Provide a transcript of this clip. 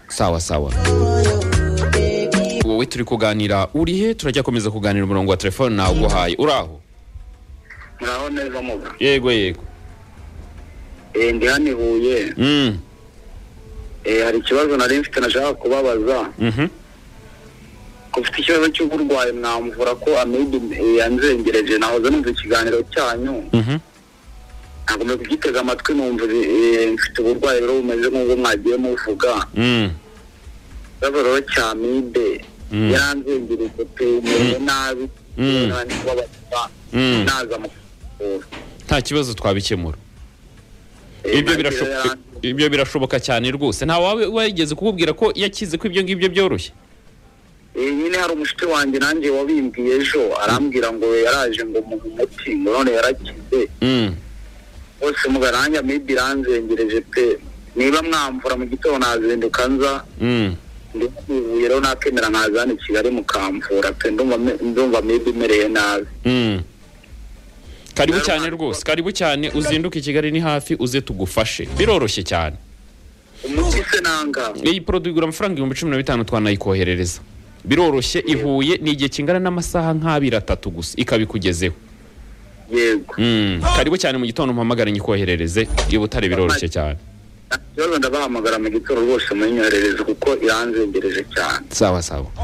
sawa sawa wowe turi kuganira urihe turajya komeza kuganira umurongo wa telefone nawuguhaye uraho muraho neza muga yego yego Eh, ndi hano i huye Mm, Eh, hari ikibazo nari mfite nashaka kubabaza mhm. ko ufite ikibazo cy'uburwayi mwamuvura ko amibe eh, yanzengereje nahoze numva ikiganiro cyanyu Mhm. nagomba kugitega amatwi numva eh, mfite uburwayi rero bumeze nk'ubwo mwagiye muvuga Mm, ikibazo rero cya amibe Mm. yaranzengereje pe merewe nabi Mm. nani kubabaza Mm. naza mu kuvura nta kibazo twabikemura Eh, ibyo nabyo birashoboka yaran- ibyo birashoboka cyane rwose nta wawe wigeze kukubwira ko yakize ko ibyo ngibyo byoroshye Eh, nyine hari umushuti wanjye nanjye wabimbwiye ejo arambwira ngo yaraje ngo muhe umuti ngo none yarakize Mm, bose mugaranjye amibi iranzengereje pe niba mwamvura mu gitondo nazinduka nza mm. ndivuye rero nakemera nkaza hano i kigali mukamvura pe ndumva me- ndumva amibi imereye nabi Mm. karibu Rero cyane ntabwo- rwose karibu cyane uzinduke i kigali ni hafi uze tugufashe biroroshye cyane umuti se nanga iyi poroduwi igura amafaranga ibihumbi cumi na bitanu twanayikoherereza biroroshye ihuye ni igihe kingana n'amasaha nk'abiri atatu gusa ikabikugezeho yego Mm, karibu cyane mu gitondo mpamagare nyikoherereze i butare biroroshye cyane nta kibazo ndabahamagara mu gitondo rwose munyorohereze kuko iranzengereje cyane sawa sawa